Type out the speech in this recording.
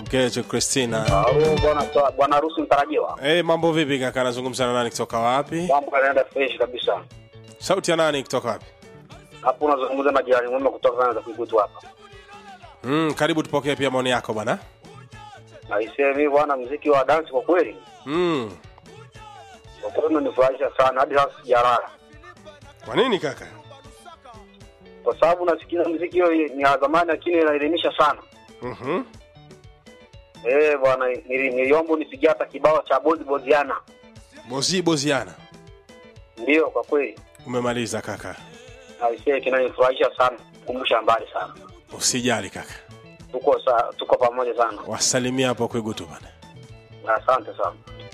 George Christina. Halo bwana toa- bwana harusi mtarajiwa. Eh, mambo vipi kaka? Nazungumza na nani kutoka wapi? Mambo yanaenda fresh kabisa. Sauti ya nani kutoka wapi? Hapo unazungumza na jirani mwema kutoka kana za Kigutu hapa. Mm, karibu tupokee pia maoni yako bwana. Naisema mimi bwana muziki wa dance kwa kweli. Mm. Kwa kweli unanifurahisha sana hadi sasa sijalala. Kwa nini kaka? Kwa sababu nasikia muziki hiyo ni ya zamani lakini inaelimisha sana. Mhm. Eh bwana nili- niliomba unipigie hata kibao cha Bozi Boziana. Bozi boziana. Ndio kwa kweli. Umemaliza kaka. Naisema kinanifurahisha sana. Kumbusha mbali sana. Usijali kaka. Tuko sa, tuko pamoja sana. Wasalimia hapo Kwegutu bwana. Asante sana.